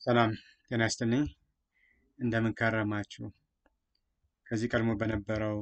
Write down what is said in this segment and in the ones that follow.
ሰላም ጤና ይስጥልኝ። እንደምን ከረማችሁ? ከዚህ ቀድሞ በነበረው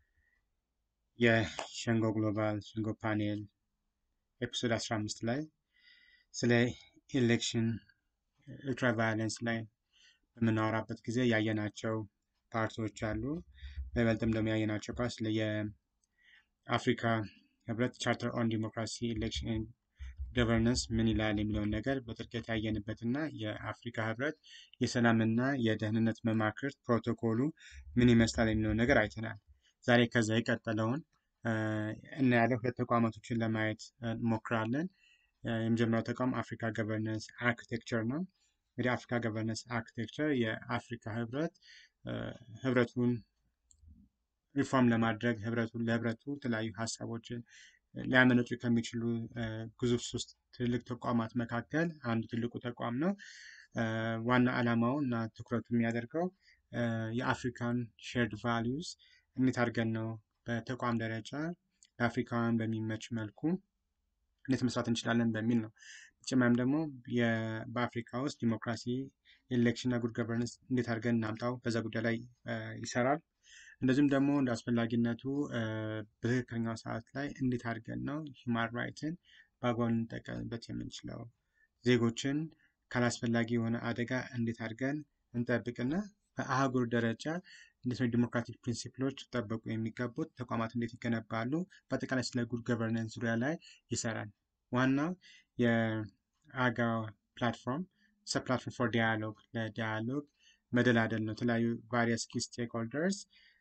የሸንጎ ግሎባል ሸንጎ ፓኔል ኤፒሶድ 15 ላይ ስለ ኢሌክሽን ultra ቫዮለንስ ላይ በምናወራበት ጊዜ ያየናቸው ፓርቶች አሉ። በይበልጥም ደግሞ ያየናቸው ፓርት ስለ የአፍሪካ ህብረት ቻርተር ኦን ዲሞክራሲ ኢሌክሽን ገቨርነንስ ምን ይላል የሚለውን ነገር በጥልቀት ያየንበት እና የአፍሪካ ህብረት የሰላምና የደህንነት መማክርት ፕሮቶኮሉ ምን ይመስላል የሚለውን ነገር አይተናል። ዛሬ ከዛ የቀጠለውን እናያለን። ሁለት ተቋማቶችን ለማየት እንሞክራለን። የመጀመሪያው ተቋም አፍሪካ ገቨርነንስ አርኪቴክቸር ነው። እንግዲህ አፍሪካ ገቨርነንስ አርኪቴክቸር የአፍሪካ ህብረት ህብረቱን ሪፎርም ለማድረግ ህብረቱን ለህብረቱ የተለያዩ ሀሳቦችን ሊያመነጩ ከሚችሉ ግዙፍ ሶስት ትልቅ ተቋማት መካከል አንዱ ትልቁ ተቋም ነው። ዋና ዓላማው እና ትኩረቱ የሚያደርገው የአፍሪካን ሼርድ ቫሊዩስ እንዴት አድርገን ነው በተቋም ደረጃ ለአፍሪካውያን በሚመች መልኩ እንዴት መስራት እንችላለን በሚል ነው። በተጨማሪም ደግሞ በአፍሪካ ውስጥ ዲሞክራሲ፣ ኤሌክሽን እና ጉድ ገቨርነንስ እንዴት አድርገን እናምጣው በዛ ጉዳይ ላይ ይሰራል። እንደዚሁም ደግሞ እንደ አስፈላጊነቱ በትክክለኛው ሰዓት ላይ እንዴት አድርገን ነው ሂውማን ራይትን በአግባቡ ልንጠቀምበት የምንችለው ዜጎችን ካላስፈላጊ የሆነ አደጋ እንዴት አድርገን እንጠብቅና በአህጉር ደረጃ እንዴት ነው ዲሞክራቲክ ፕሪንሲፕሎች ሊጠበቁ የሚገቡት ተቋማት እንዴት ይገነባሉ፣ በአጠቃላይ ስለ ጉድ ገቨርነንስ ዙሪያ ላይ ይሰራል። ዋናው የአጋ ፕላትፎርም ሰብ ፕላትፎርም ፎር ዲያሎግ ለዲያሎግ መደላደል ነው። የተለያዩ ቫሪየስ ኪ ስቴክሆልደርስ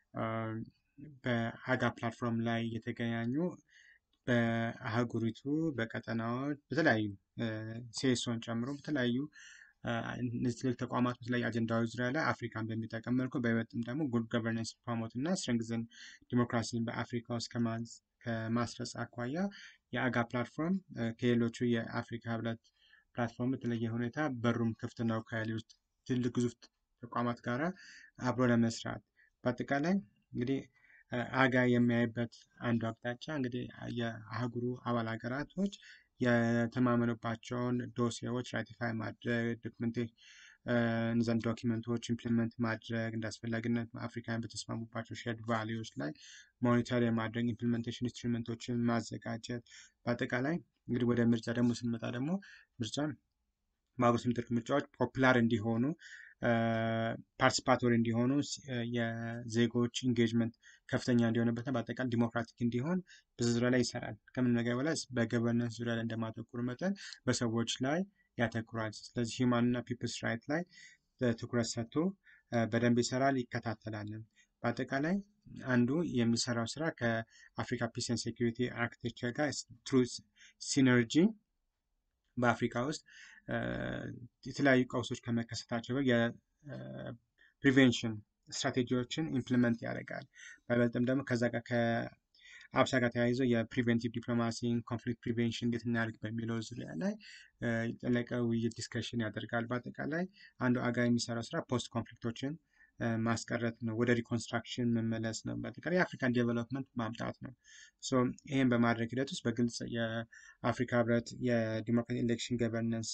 በአጋ ፕላትፎርም ላይ የተገናኙ በአህጉሪቱ በቀጠናዎች በተለያዩ ሴሶን ጨምሮ በተለያዩ እነዚህ ትልቅ ተቋማት በተለያዩ አጀንዳዎች ዙሪያ ላይ አፍሪካን በሚጠቀም መልኩ በይበልጥም ደግሞ ጉድ ገቨርነንስ ፕሮሞት እና ስትሬንግዘን ዲሞክራሲን በአፍሪካ ውስጥ ከማስረጽ አኳያ የአጋ ፕላትፎርም ከሌሎቹ የአፍሪካ ህብረት ፕላትፎርም በተለየ ሁኔታ በሩም ክፍት ነው ከሌሎች ትልቅ ግዙፍ ተቋማት ጋር አብሮ ለመስራት በአጠቃላይ እንግዲህ አጋ የሚያይበት አንዱ አቅጣጫ እንግዲህ የአህጉሩ አባል ሀገራቶች የተማመኑባቸውን ዶሴዎች ራቲፋይ ማድረግ ዶክመንቴ እነዛን ዶኪመንቶች ኢምፕሊመንት ማድረግ እንደ አስፈላጊነት አፍሪካን በተስማሙባቸው ሼርድ ቫሊዎች ላይ ሞኒተር የማድረግ ኢምፕሊመንቴሽን ኢንስትሩመንቶችን ማዘጋጀት በአጠቃላይ እንግዲህ ወደ ምርጫ ደግሞ ስንመጣ ደግሞ ምርጫ በአገሪቱ የሚደረጉ ምርጫዎች ፖፑላር እንዲሆኑ ፓርቲሲፓቶሪ እንዲሆኑ የዜጎች ኢንጌጅመንት ከፍተኛ እንዲሆንበትና በአጠቃላይ ዲሞክራቲክ እንዲሆን ብዙ ዙሪያ ላይ ይሰራል። ከምን ነገር በላይ በገቨርነንስ ዙሪያ ላይ እንደማተኩር መጠን በሰዎች ላይ ያተኩራል። ስለዚህ ሂውማን እና ፒፕልስ ራይት ላይ ትኩረት ሰጥቶ በደንብ ይሰራል፣ ይከታተላል። በአጠቃላይ አንዱ የሚሰራው ስራ ከአፍሪካ ፒስ ኤንድ ሴኩሪቲ አርኪቴክቸር ጋር ትሩ ሲነርጂ በአፍሪካ ውስጥ የተለያዩ ቀውሶች ከመከሰታቸው የፕሪቬንሽን ስትራቴጂዎችን ኢምፕሊመንት ያደርጋል። በይበልጥም ደግሞ ከዛ ጋር ከአብሳ ጋር ተያይዞ የፕሪቬንቲቭ ዲፕሎማሲን ኮንፍሊክት ፕሪቬንሽን እንዴት እናደርግ በሚለው ዙሪያ ላይ የጠለቀ ውይይት ዲስከሽን ያደርጋል። በአጠቃላይ አንዱ አጋ የሚሰራው ስራ ፖስት ኮንፍሊክቶችን ማስቀረት ነው። ወደ ሪኮንስትራክሽን መመለስ ነው። በአጠቃላይ የአፍሪካን ዴቨሎፕመንት ማምጣት ነው። ይህን በማድረግ ሂደት ውስጥ በግልጽ የአፍሪካ ህብረት የዲሞክራሲ ኤሌክሽን ገቨርነንስ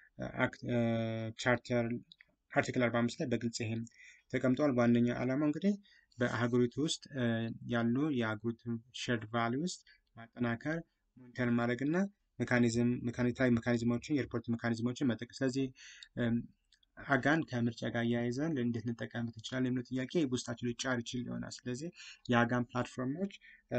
ቻርተር አርቲክል 45 ላይ በግልጽ ይህም ተቀምጧል። ዋነኛ ዓላማው እንግዲህ በአህጉሪቱ ውስጥ ያሉ የአህጉሪቱ ሼርድ ቫሊ ውስጥ ማጠናከር፣ ሞኒተር ማድረግ እና ሜካኒዝም ሜካኒታዊ ሜካኒዝሞችን የሪፖርት ሜካኒዝሞችን መጠቀም ስለዚህ አጋን ከምርጫ ጋር እያይዘን እንዴት እንጠቀምበት እንችላለን የሚለው ጥያቄ ውስጣችን ሊጫር ይችል ይሆናል። ስለዚህ የአጋን ፕላትፎርሞች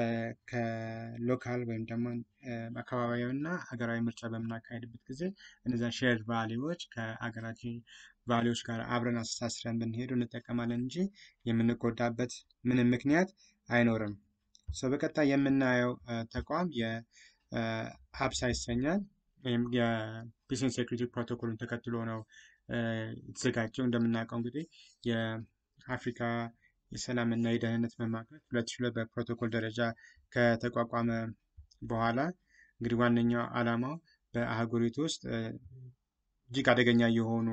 ከሎካል ወይም ደግሞ አካባቢያዊ እና ሀገራዊ ምርጫ በምናካሄድበት ጊዜ እነዚያን ሼርድ ቫሊዎች ከሀገራችን ቫሊዎች ጋር አብረን አስተሳስረን ብንሄዱ እንጠቀማለን እንጂ የምንጎዳበት ምንም ምክንያት አይኖርም። በቀጣይ የምናየው ተቋም የአብሳ ይሰኛል። ወይም የፒስ ኤንድ ሴኩሪቲ ፕሮቶኮሉን ተከትሎ ነው የተዘጋጀው። እንደምናውቀው እንግዲህ የአፍሪካ የሰላም እና የደህንነት መማክርት ሁለት ሺህ ሁለት በፕሮቶኮል ደረጃ ከተቋቋመ በኋላ እንግዲህ ዋነኛው ዓላማው በአህጉሪቱ ውስጥ እጅግ አደገኛ የሆኑ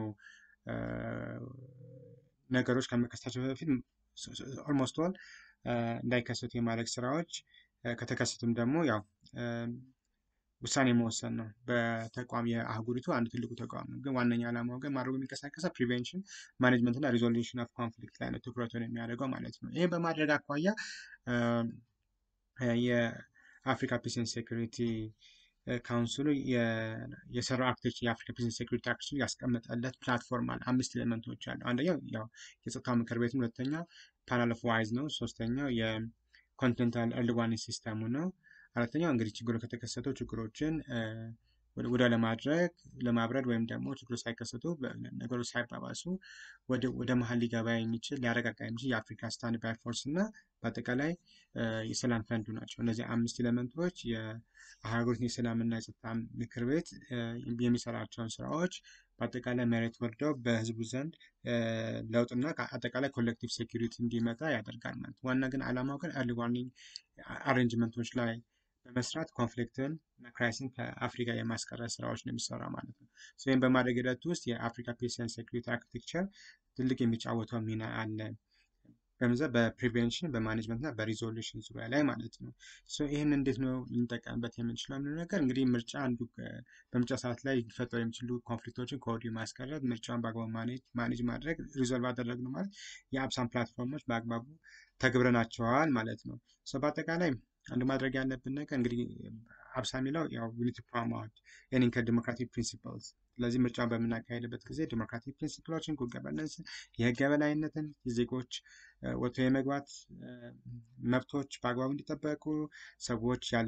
ነገሮች ከመከሰታቸው በፊት ኦልሞስት ኦል እንዳይከሰቱ የማድረግ ስራዎች ከተከሰቱም ደግሞ ያው ውሳኔ መወሰን ነው። በተቋም የአህጉሪቱ አንድ ትልቁ ተቋም ነው። ግን ዋነኛ ዓላማው ግን ማድረጉ የሚንቀሳቀሰው ፕሪቬንሽን ማኔጅመንት እና ሪዞሉሽን ኦፍ ኮንፍሊክት ላይ ነው ትኩረቱን የሚያደርገው ማለት ነው። ይህ በማድረግ አኳያ የአፍሪካ ፒስ ኤንድ ሴኩሪቲ ካውንስሉ የሰራው አርክቴክቸር የአፍሪካ ፒስ ኤንድ ሴኩሪቲ አርክቴክቸር ያስቀመጠለት ፕላትፎርም አለ። አምስት ኤሌመንቶች አሉ። አንደኛው ያው የጸጥታው ምክር ቤት፣ ሁለተኛው ፓናል ኦፍ ዋይዝ ነው። ሶስተኛው የኮንቲኔንታል ኤርሊ ዋርኒንግ ሲስተሙ ነው። አራተኛው እንግዲህ ችግሩ ከተከሰተው ችግሮችን ወደ ለማድረግ ለማብረድ ወይም ደግሞ ችግሮች ሳይከሰቱ ነገሮች ሳይባባሱ ወደ መሀል ሊገባ የሚችል ሊያረጋጋ የሚችል የአፍሪካ ስታንድ ባይ ፎርስ እና በአጠቃላይ የሰላም ፈንዱ ናቸው። እነዚህ አምስት ኤሌመንቶች የሀገሪቱን የሰላምና የጸጥታ ምክር ቤት የሚሰራቸውን ስራዎች በአጠቃላይ መሬት ወርደው በህዝቡ ዘንድ ለውጥና አጠቃላይ ኮሌክቲቭ ሴኪሪቲ እንዲመጣ ያደርጋል ማለት ዋና ግን ዓላማው ግን ኤርሊ ዋርኒንግ አሬንጅመንቶች ላይ በመስራት ኮንፍሊክትን እና ክራይሲን ከአፍሪካ የማስቀረት ስራዎች ነው የሚሰራ ማለት ነው። ይህም በማድረግ ሂደት ውስጥ የአፍሪካ ፒስ ኤንድ ሴኩሪቲ አርኪቴክቸር ትልቅ የሚጫወተው ሚና አለ። በምዘ በፕሪቬንሽን በማኔጅመንት እና በሪዞሉሽን ዙሪያ ላይ ማለት ነው። ይህን እንዴት ነው ልንጠቀምበት የምንችለው የሚለው ነገር እንግዲህ ምርጫ አንዱ በምርጫ ሰዓት ላይ ሊፈጠሩ የሚችሉ ኮንፍሊክቶችን ከወዲሁ ማስቀረት፣ ምርጫውን በአግባቡ ማኔጅ ማድረግ፣ ሪዞልቭ አደረግነው ማለት የአብሳን ፕላትፎርሞች በአግባቡ ተግብረናቸዋል ማለት ነው። በአጠቃላይ አንድ ማድረግ ያለብን ነገር እንግዲህ አብሳ የሚለው ያው ዩኒቲ ፕሮሞት ኤኒንግ ከዲሞክራቲክ ፕሪንሲፕልስ ስለዚህ ምርጫን በምናካሄድበት ጊዜ ዲሞክራቲክ ፕሪንሲፕሎችን ጉድ ገቨርነንስ የህግ የበላይነትን የዜጎች ወጥቶ የመግባት መብቶች በአግባቡ እንዲጠበቁ ሰዎች ያለ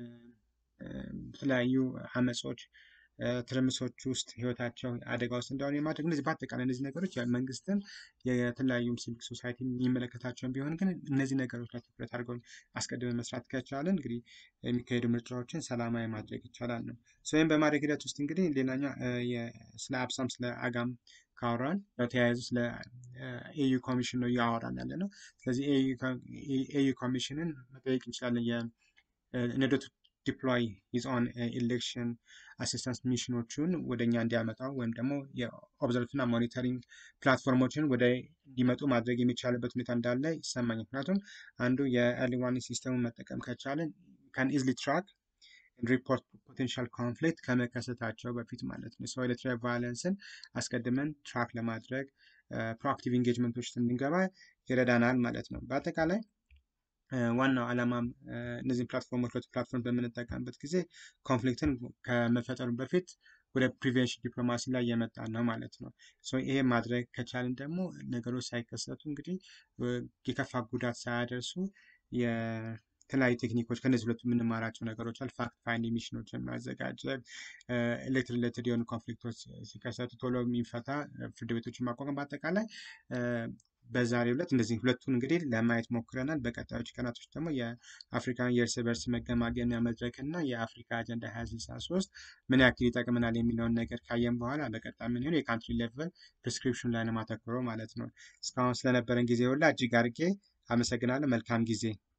የተለያዩ አመጾች ትርምሶች ውስጥ ህይወታቸው አደጋ ውስጥ እንዳሆኑ የማድረግ እነዚህ በአጠቃላይ እነዚህ ነገሮች መንግስትን የተለያዩ ሲቪክ ሶሳይቲ የሚመለከታቸውን ቢሆን ግን እነዚህ ነገሮች ላይ ትኩረት አድርገው አስቀድመን መስራት ከቻለን እንግዲህ የሚካሄዱ ምርጫዎችን ሰላማዊ ማድረግ ይቻላል ነው። ወይም በማድረግ ሂደት ውስጥ እንግዲህ ሌላኛው ስለ አብሳም ስለ አጋም ካወራን በተያያዙ ስለ ኤዩ ኮሚሽን ነው እያወራን ያለ ነው። ስለዚህ ኤዩ ኮሚሽንን መጠየቅ እንችላለን የነዶቱ ዲፕሎይ ሂዝ ኦን ኤሌክሽን አሲስታንስ ሚሽኖቹን ወደ እኛ እንዲያመጣው ወይም ደግሞ የኦብዘርቭ እና ሞኒተሪንግ ፕላትፎርሞችን ወደ እንዲመጡ ማድረግ የሚቻልበት ሁኔታ እንዳለ ይሰማኛል። ምክንያቱም አንዱ የኤርሊ ዋርኒንግ ሲስተሙን መጠቀም ከቻለን ካን ኢዝሊ ትራክ ሪፖርት ፖቴንሻል ኮንፍሊክት ከመከሰታቸው በፊት ማለት ነው። ሰው ኤሌክትሪክ ቫዮለንስን አስቀድመን ትራክ ለማድረግ ፕሮአክቲቭ ኢንጌጅመንቶች እንድንገባ ይረዳናል ማለት ነው። በአጠቃላይ ዋናው ዓላማም እነዚህን ፕላትፎርሞች ሁለቱ ፕላትፎርም በምንጠቀምበት ጊዜ ኮንፍሊክትን ከመፈጠሩ በፊት ወደ ፕሪቬንሽን ዲፕሎማሲ ላይ የመጣ ነው ማለት ነው። ይሄ ማድረግ ከቻልን ደግሞ ነገሮች ሳይከሰቱ እንግዲህ የከፋ ጉዳት ሳያደርሱ የተለያዩ ቴክኒኮች ከነዚህ ሁለቱ የምንማራቸው ነገሮች አሉ። ፋክት ፋይንድ ሚሽኖችን ማዘጋጀት፣ ኤሌክትሪክ ሪሌትድ የሆኑ ኮንፍሊክቶች ሲከሰቱ ቶሎ የሚፈታ ፍርድ ቤቶችን ማቋቋም በአጠቃላይ በዛሬው ዕለት እንደዚህ ሁለቱን እንግዲህ ለማየት ሞክረናል። በቀጣዮች ቀናቶች ደግሞ የአፍሪካን የእርስ በርስ መገማገሚያ መድረክ እና የአፍሪካ አጀንዳ 2063 ምን ያክል ይጠቅመናል የሚለውን ነገር ካየን በኋላ በቀጣይ ምን ሆን የካንትሪ ሌቨል ፕሪስክሪፕሽን ላይ ነው ማተኩረው ማለት ነው። እስካሁን ስለነበረን ጊዜ ሁላ እጅግ አድርጌ አመሰግናለሁ። መልካም ጊዜ